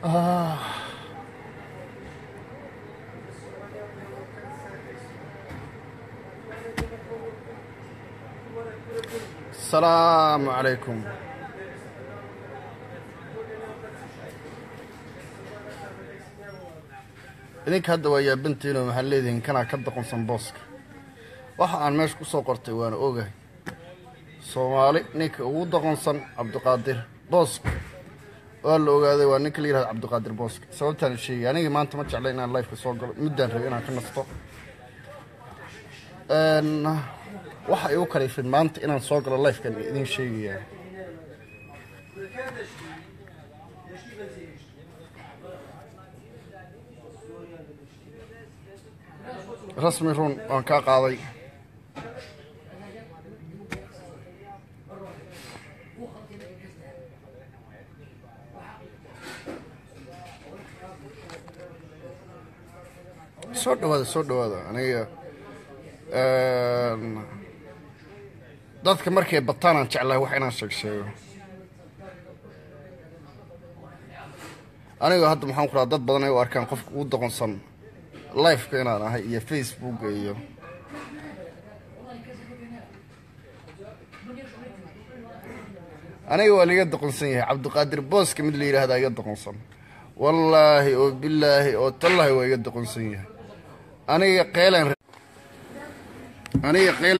asalaamu calaykum idinka hadda waa yaabantiinoo maxaa leedihiin kanaa ka doqonsan booska waxa aan meesha ku soo qortay waana ogahay soomaali ninka ugu doqonsan cabdiqaadir booska waa la ogaaday waa ninka la yihahdo cabdiqaadir booska sababtaan sheegay anigii maanta ma jeclay inaan lifeka soo galo muddaan rabay inaan ka nasto waxa igu kalifin maanta inaan soo galo lifekan idin sheegayaa rasmi run waan kaa qaaday soo dhawaada soo dhawaada aniga dadka markay bataan aan jeclahay wax inaan sheeg sheego aniga hadda maxaan ku rahaa dad badan ay u arkaan qofka ugu doqonsan lifeka inaan ahay iyo facebooka iyo aniga waa liga doqonsan yahay cabdiqaadir booska mid la yidhaahdaa iga doqonsan wallaahi oo bilaahi oo tallaahi waa iga doqonsan yahay aniga qeylan aniga qeyl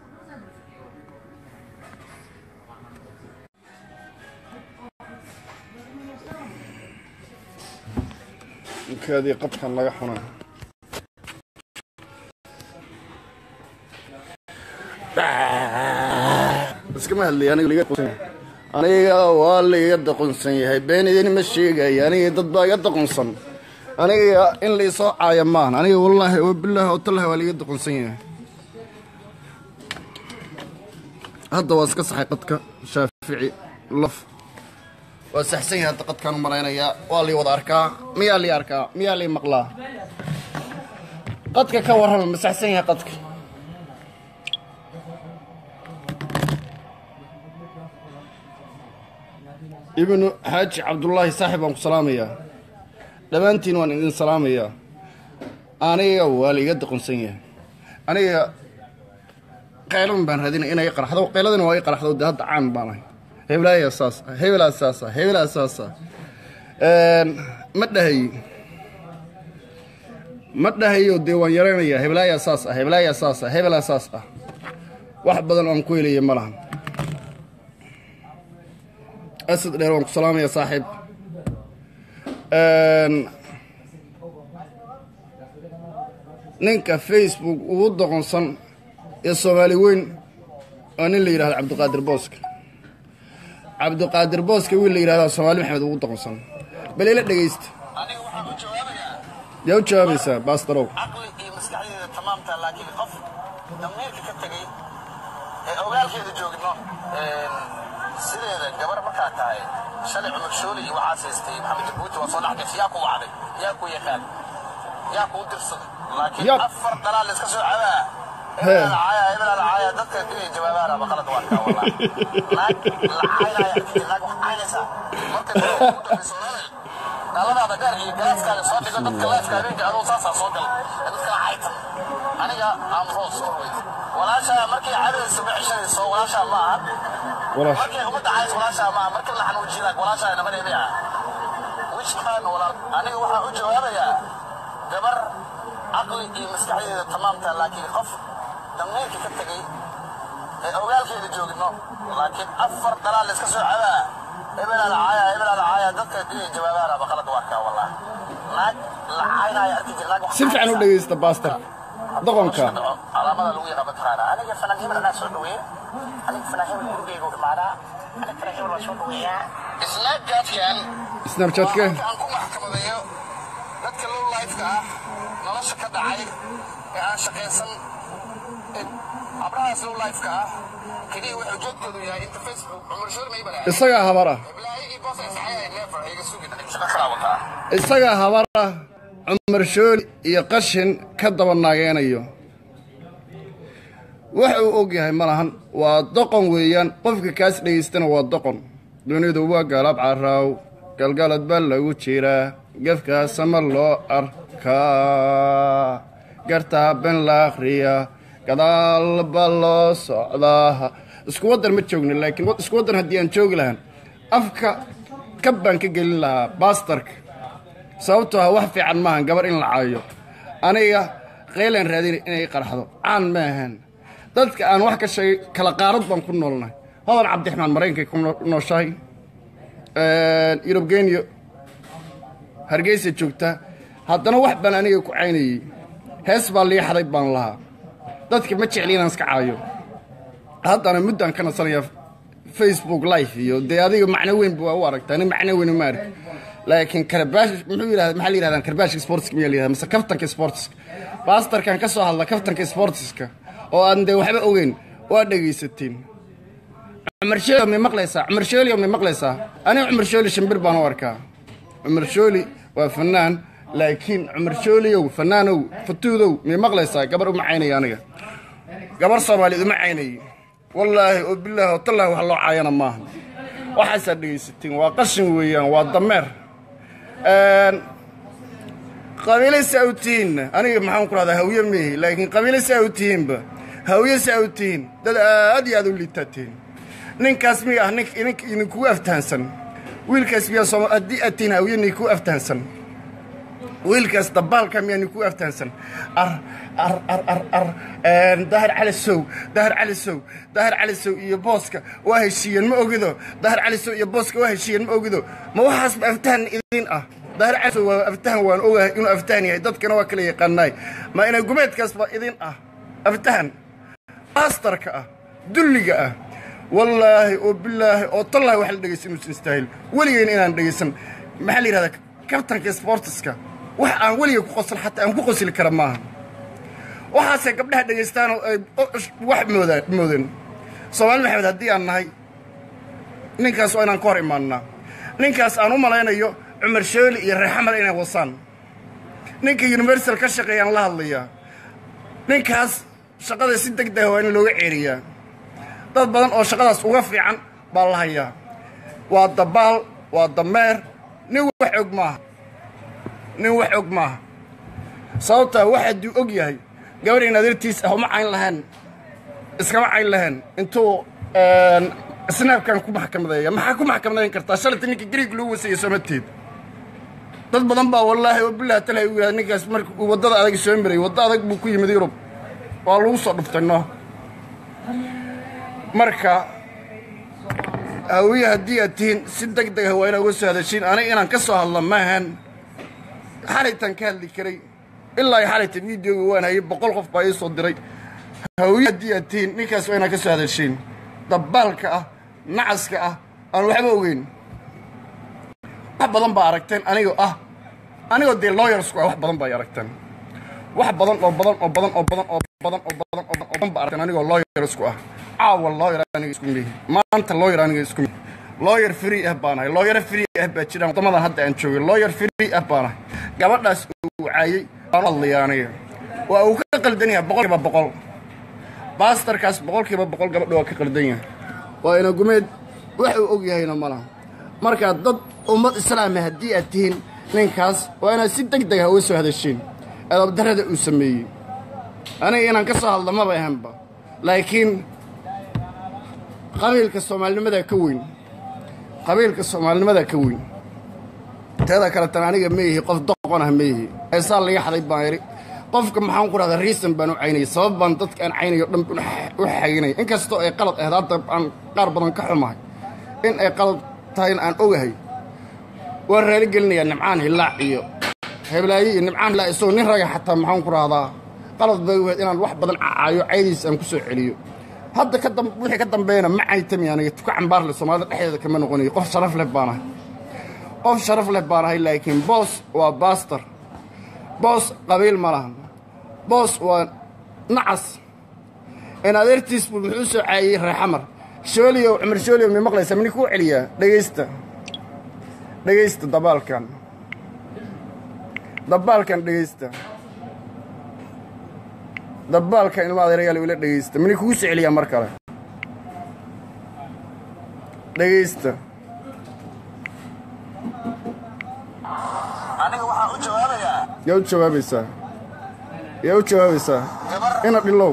ninkaadii qabkan laga xunaa iskama hadlay aniga liga doqonsan yahay aniga waa laiga doqonsan yahay been idin ma sheegaya aniga dad baa iga doqonsan aniga in laisoo caaya maan aniga wallaahi oo bilaahi oo tallahi waa laiga doqonsan yahay hadda waa iska saxay qadka shaafici lof waa saxsan yahay hadda qadkaan u malaynayaa waa lii wada arkaa miyaa lii arkaa miyaa lii maqlaa qadka ka warrama ma saxsan yahay qadka ibnu xaaji cabdullaahi saaxib baan ku salaamayaa dhammaantiin waan idin salaamayaa aniga waa la iga doqonsan yahay aniga qaylan baan raadinay inay qarxdo qayladina waa i qarxdo dee hadda caan baan ahay heblaaya saas ah hebelaa saas ah hebelaa saas ah ma dhahayo ma dhahayo dee waan yaraynayaa heblaaya saas ah heblaaya saas ah hebelaa saas ah wax badan aan ku helaya ma lahan asad dheer waan ku salaamaya saaxiib ninka facebook ugu doqonsan ee soomaali weyn waa nin la yidhahdo cabdiqaadir booska cabdiqaadir booska wiil la yidhahdaa soomaali maxamed ugu doqonsan bal ila dhegaysta yaa u jawaabaysaa baastarow caqli iyo maskaxdeeda tamaamta laakiin qof damiirka ka tegay ee ogaalkeeda joogno sideeda gabar markaa tahay shalay cumar shooli iyo waxaas haystay maxamed jabuuti waa soo dhexgashay yaa ku wacday yaa ku yaqaan yaa kuu dirsaday laakiin Yab. afar dalaal iska soo cabaa He. hebelaa lacaaya hebelaa lacaaya dadka inay jawaabaan ama qalad waa kaa walaa naag lacaynaya arkiti naag wax caynaysaa marka dadka ugu dambaysa ololay dhaladaada gaar iyo galaaskaaga soo dhigo dadka laafka habeenka aduu saasaa soo gal ee dadka lacaytan aniga am roos always walaashaa markay cadayso ma ceshanayso walaashaa ma aha walaash markay ummadda cays walaashaa ma aha markii la xanuujiyaag walaashaa nabadeemay ah wijkaan walaal aniga waxaan u jawaabayaa gabar caqli iyo maskaxdeeda tamaamta laakiin qof damiirka ka tegay ee ogaalkeeda joogno laakiin afar dalaal iska soo cabaa hebelaa lacaaya hebelaa lacaaya dadka inay jawaabaan ama qalad waa kaa walaa naag lacaynaya arki jir naag wax si fiican u dhegaysta baastar doqonka calaamada lagu yaqaan mataqaana aniga fanaan hebel anaa soo dhaweeya aniga fanaan hebel gurigeyga u imaadaa aniga fanaan hebel waa soo dhaweeyaa snapchatkan snapchatka aan ku maxkamadeeyo dadka low lifeka ah nolosha ka dhacay ee aan shaqaysan ee abrahaas low lifeka ah keliya wuxuu joogtoodu yahay inta facebook cumar shoor may balaa isagaa habar ah iblaayigii boos ay saxayay neefar iga sugi shaqo kalaa wataa isagaa habar ah cumar shooli iyo qashin ka daba naageenayo wax uu og yahay ma lahan waa doqon weeyaan qofka kaas dhegaystana waa doqon dunidu waa gaalaab caraaw galgalad baa lagu jiraa gefkaasama loo arkaa gartaa ben la akhriyaa gadaal baa loo socdaa isku waddan ma joogno laakiin isku waddan haddii aan joogi lahaan afka kab baan ka gelin lahaa baastarka sababtoo ah wax fiican maahan gabar in la caayo aniga qaylaan raadina inay qarxdo caan ma ahan dadka aan wax ka sheegay kala qaarad baan ku noolnahay hodan cabdiraxmaan maraykankay ku nooshahay yurubgeniyo hargeysa joogta haddana wax baan aniga ku caynayey hees baa liixaday baan lahaa dadka ma jecli inaan iska caayo haddana muddaan ka nasanaya facebook life iyo dee adiga macno weyn waa u aragtaa nin macno weyn ma arki laakiin karbaash muxuu yidhahda maxaa la yidhahdaa karbaashka sportska miyaa la yidhahda mise kaftanka sportska baastarkan ka soo hadla kaftanka sportska oo aan dee waxba ogeyn waa dhegaysateen cumar shooli may maqlaysaa cumar shooli may maqlaysaa aniga cumar shooli shimbir baan u arkaa cumar shooli waa fanaan laakiin cumar shooliyow fanaanow fatuudow may maqlaysaa gabar uma caynaya aniga gabar soomaaliyeed uma caynayay wallaahi oo bilaahi oo tallaahi wax loo caayana maaha waxaasaa dhegaysateen waa qashin weeyaan waa dameer qabiile saa u tihiinna aniga maxaan ku rahdaa hawye meehi laakiin qabiile saa u tihiinba hawye saa u tihiin dad aad iyo aad u liitaa tihiin ninkaas miya ah nink nink idinkugu aftahansan wiilkaas miyaa sooma haddii aad tihiin hawye ninkugu aftahansan wiilkaas dabaalka miyaa ninkugu aftahansan ar ar ar ar ar dahar cali sow dahar cali sow dahar cali sow iyo booska waa heshiiyeen ma ogido dahar cali sow iyo booska waa heshiiyeen ma ogido ma waxaasba aftahan idin ah dahar cali sow waa aftahan waan ogahay inuu aftahan yahay dadkana waa kala yaqaanaay ma ina gumeedkaasba idin ah aftahan baastarka ah dulliga ah wallaahi oo bilaahi oo tallaahi wax la dhegaysan inuusan istaahil weligeyna inaan dhegaysan maxaa la yidhahdaa kabtanka sportiska wax aan weliga ku qosl xataa aan ku qosli kara maaha waxaasay gabdhaha dhegaystaanoo ay wax moodaa moodan soomaali maxamed haddii aan nahay ninkaas waa inaan ka hor imaannaa ninkaas aan u malaynayo cumar shooli iyo reexamal inay wasaan ninka universal ka shaqeeyaan la hadlayaa ninkaas shaqada si deg dega waa in looga ceeriyaa dad badan oo shaqadaas uga fiican baa la hayaa waa dabaal waa dameer nin wax og maaha nin wax og maaha sababtaa wax hadduu og yahay gabadhin adeertiis ah uma cayn lahayn iskama cayn lahayn intuu snaabkan ku maxkamadeeya maxaa ku maxkamadayn kartaa shalayta ninka griig loo wasaya somateed dad badan baa wallaahi oo bilahi tala u yidhahda ninkaas marka uu waddada adag soo marayay waddo adag buu ku yimid yurub waa lagu soo dhuftay no marka hawiye haddii aad tihiin si deg deg ah waa inaa uga soo hadashiin aniga inaan ka soo hadla maahan xalaytaan ka hadli karay ilaa iyo xalayta videoga waan hayay boqol qof baa ii soo diray hawiye haddii aad tihiin ninkaas waa inaa ka soo hadashiin dabaalka ah nacaska ah aan waxba ogeyn wax badan baa aragteen anigoo ah anigoo dee looyarsku ah wax badan baa aragteen wax badan oo badan oo badan oo badan oo badan oo badan oo badan oo badan baa aragteen anigoo looyarsku ah caawa looyar aniga isku mihi maanta looyar aniga isku mihi looyar free ah baanahay looyaro free ah baa jiraan waddamadan hadda aan joogay looyar free ah baanahay gabadhaas uu caayey baan u hadlaya aniga waa uu ka qaldan yahay boqolkiiba boqol baastarkaas boqolkiiba boqol gabadha waa ka qaldan yahay waa ina gumeed wax uu og yahayna ma laha markaa dad ummad islaama haddii aad tihiin ninkaas waa inaad si deg deg ah uga soo hadashiin edabdarrada uu sameeyey aniga inaan ka soo hadla maba ahanba laakiin qabiilka soomaalinimadaa ka weyn qabiilka soomaalinimadaa ka weyn teeda kaletan aniga ma yihi qof doqon ah ma yihi eesaa laga xaday baan idhi qofka maxaan ku rahdaa riisan baan u caynayay sabab baan dadka aan caynayo dhan u xaginaya inkastoo ay qalad ahayd hadda aan qaar badan ka xumahay in ay qalad tahayna aan ogahay waan raali gelinayaa nimcaan hillaac iyo heblaaye iyo nimcaan hillaac isagoo nin raga xataa maxaan ku rahdaa qalad bay wahayd inaan wax badan cacaayo caydiis aan ku soo celiyo hadda ka dam wixii ka dambeeyana ma caytami aniga tuka cambaarle soomaalida dhexdeeda kama noqonayo qof sharaf leh baanahay qof sharaf leh baanahay laakiin boos waa baastar boos qabiil ma lahan boos waa nacas in adeertiis buu muxuu soo caayey reexamar shooliyow cumar shooliyow mi maqlaysa mini kuu celiyaa dhegaysta dhegaysta dabaalkan dabaalkan dhegaysta dabaalkan ilma adeerayaal ila dhegaysta mini kugu soo celiyaa mar kale dhegaysta yaa u jawaabaysaa yaa u jawaabaysaa gabar ina dhilow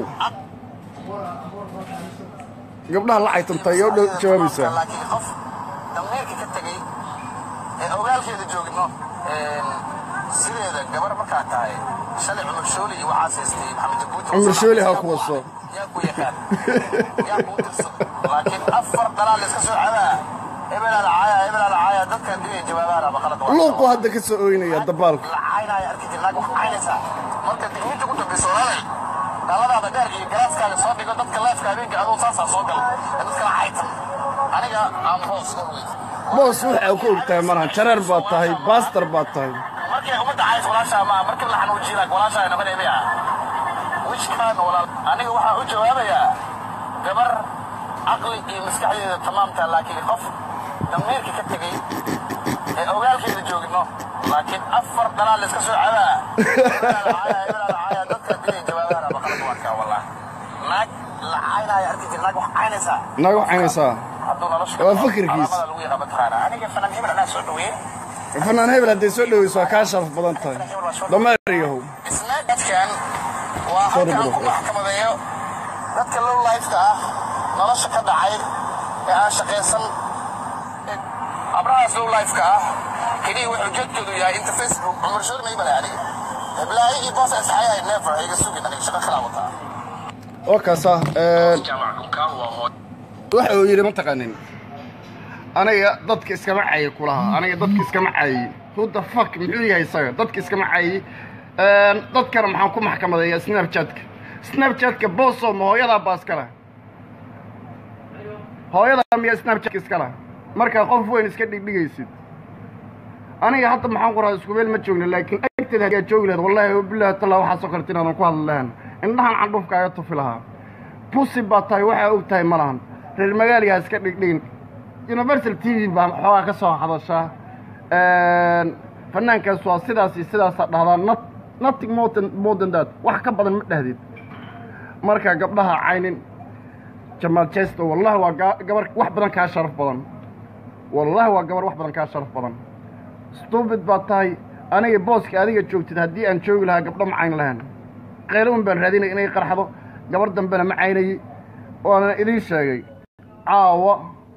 gabdhaha la caytantay yaa u dhow- jawaabaysaa laakiin qof damiirka ka tegey ee ogaalkeeda joogno een, sideeda gabar markaa tahay shalay cumar shooli iyo waxaas haystay maxamed jabuuti Cumar Shooli ha ku waso. yaa ku yaqaan yaa kuu tirsan laakiin afar dalaal la iska soo cabaa hebelaada caaya hebelaada caaya dadkan digay jawaabaha ama qalad waa luuqu hadda ka soo ooynaya dabaalku la caynaya arki jirnaag wax caynaysaa marka digniinta ku dambaysa walaalay dhaladaada dheer iyo garaaskaaga soo dhigo dadka leefka habeenka aduu saasaa soo gal ee dadkala caytan aniga aan boos always boos waxaa ku ogtahay malahan jareer baad tahay baastar baad tahay markay ummadda cays walaashaa maa markii la xanuujiila walaashaa nabadeebay ah wishkaan walaal aniga waxaa u jawaabayaa gabar caqli iyo maskaxdeeda tamaamta laakiin qof damiirka ka tegey ee ogaalkeeda joogno laakiin afar dalaal la iska soo cabaa hebelaada caaya hebelaada caaya dadka digay jawaabaha ama qalad waa kaa wallah naag la caynaya arki jir naag wax caynaysaa naag wax caynaysaa hadduu nolosha Waa fikirkiis. calaamada lagu yaqaan mataqaana aniga fanan hebel anaa soo dhaweeyey fanaan hebel hadday soo dhoweyso waa kaa sharaf badan tahay dameeriyahow isna dadkan waa halka aan ku maxkamadeeyo dadka low lifeka ah nolosha ka dhacay ee aan shaqaysan abrahaas low lifeka ah keliya wuxuu jeedkoodu yahay inta facebook cumar shoori may balay aniga heblaayo iyo boos isxayay never iga sugin aniga shaqo kalaa wataa oo kaasa jaamac dhunkaan waa hooy waxa uu yidhi ma taqanin aniga dadka iskama cayi kulaha aniga dadka iskama cayi who the fuck muxuu yahay isaga dadka iskama cayi dadkana maxaan ku maxkamadeeyaa snapchatka snapchatka booso ma hooyadaa baa iskale hooyadaa miyaa snapchatka iskale markaa qof weyn iska dhigdhigaysid aniga hadda maxaan qoraa isku meel ma joogna laakiin agteeda ayaa joogi lahayd wallahi billahi tallaa waxaasoo karti inaadan ku hadli lahan indhahan candhufka aga tufi lahaa busi baa tahay waxaa og tahay ma lahan reer magaaligaa iska dhigdhigin universal t v baa xoogaa ka soo hadashaa fanaankaas waa sidaas iyo sidaasaa dhahdaa not nothing more than more than that wax ka badan ma dhahdid marka gabdhaha caynin jamaal jesto wallahi waa ga- gabar wax badan kaa sharaf badan wallahi waa gabar wax badan kaa sharaf badan stupid baa tahay aniga booska adiga joogtid haddii aan joogi lahaa gabdho ma cayn lahayn qaylo un baan raadinay inay qarxdo gabar dambena ma caynayey waana idiin sheegay caawa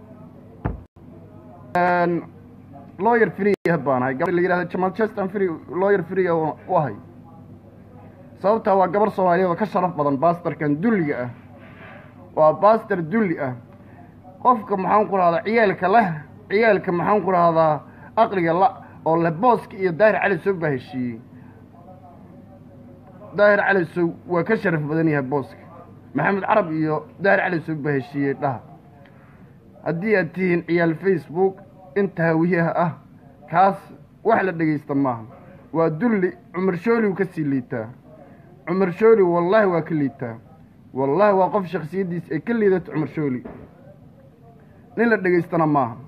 lawyer free baan ahay gabar la yidhahda jamal cheston free lawyer free u ahay sababtaa waa gabar soomaaliyeed oo ka sharaf badan baastarkan dulliga ah waa baastar dulli ah qofka maxaan ku rahdaa ciyaalka leh ciyaalka maxaan ku rahdaa aqliga la oo le booska iyo daahir cali sow baa heshiiyey daahir cali sow waa ka sharaf badan yahay booska maxamed carab iyo daahir cali sow baa heshiiyey dhaha haddii aad tihiin ciyaal facebook inta hawiyaha ah kaas wax la dhegaysta maaha waa dulli cumar shooli uu ka sii liitaa cumar shooli wallaahi waa ka liitaa wallaahi waa qof shaksiyaddiisa ay ka liidato cumar shooli nin la dhegaystana maaha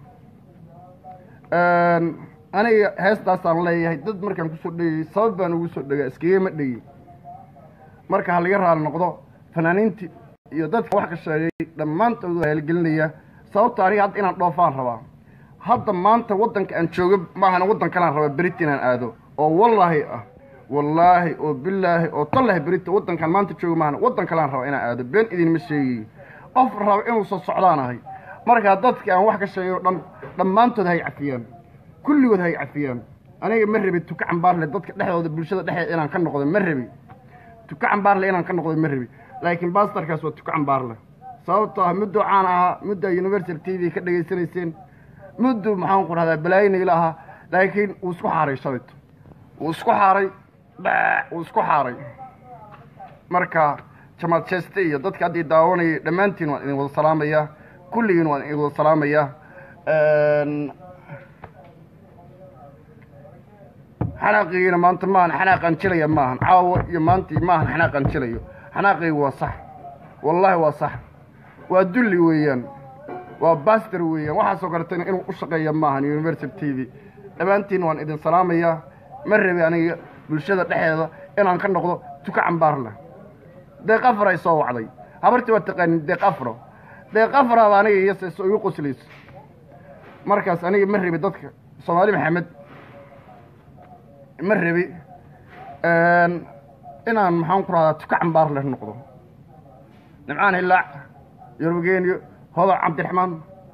aniga heestaasaan leeyahay dad markaan kusoo dhegayay sabab baan ugu soo dhegaa iskagama dhegi marka ha laga raali noqdo fanaaniintii iyo dadka wax ka sheegay dhammaantood waa haalgelinaya sababta aniga hadda inaan dhoofaan rabaa hadda maanta waddanka aan joogo maahana waddan kalaan rabaa berita inaan aado oo wallaahi ah wallaahi oo bilaahi oo tallahi berita waddankaan maanta joogo maahana waddan kalaan rabaa inaan aado been idinma sheegayo qof raba inuu soo socdaan ahay markaa dadka aan wax ka sheegay oo dhan dhammaantood hay cafiyaan kulligood hay cafiyaan aniga ma rabi tuka cambaarle dadka dhexdooda bulshada dhexdeeda inaan ka noqdo ma rabi tuka cambaarle inaan ka noqdo ma rabi laakiin baastarkaas waa tuka cambaarle sababtoo ah mudduu caan ahaa muddaa universal t v ka dhegaysanayseen mudduu maxaan ku rahdaa balaayinayla ahaa laakiin wuu isku xaaray shalayto wuu isku xaaray dhaac wuu isku xaaray marka jamaal jeste iyo dadka haddii daawanayay dhammaantiin waan idin wada salaamayaa kulligiin waan idin wada salaamayaa xanaaqigiina maanta maahan xanaaqaan jilaya maahan caawo iyo maanta maahan xanaaqaan jilayo xanaaqaygu waa sax wallaahi waa sax waa dulli weeyaan waa baster weeyaan waxaasoo kaletana inuu u shaqeeya maahan universal t v dhammaantiin waan idin salaamayaa ma rabi aniga bulshada dhexeeda inaan ka noqdo tuka cambaar leh deeq afar ay soo wacday habartii waa taqaanin deeq afro deeq afraaba aniga iyo seeso igu qoslayso markaas aniga ma rabi dadka soomaali maxamed ma rabi inaan maxaan ku rahdaa tuka cambaar leh noqdo nimcaan hilaac yorbageeniyo hodan cabdiraxmaan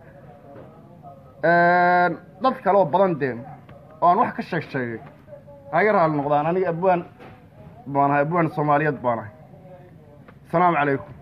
dad kale oo badan dee oo aan wax ka sheeg sheegay haga raali noqdaan aniga abwaan baan ahay abwaan soomaaliyeed baan ahay asalaamu calaykum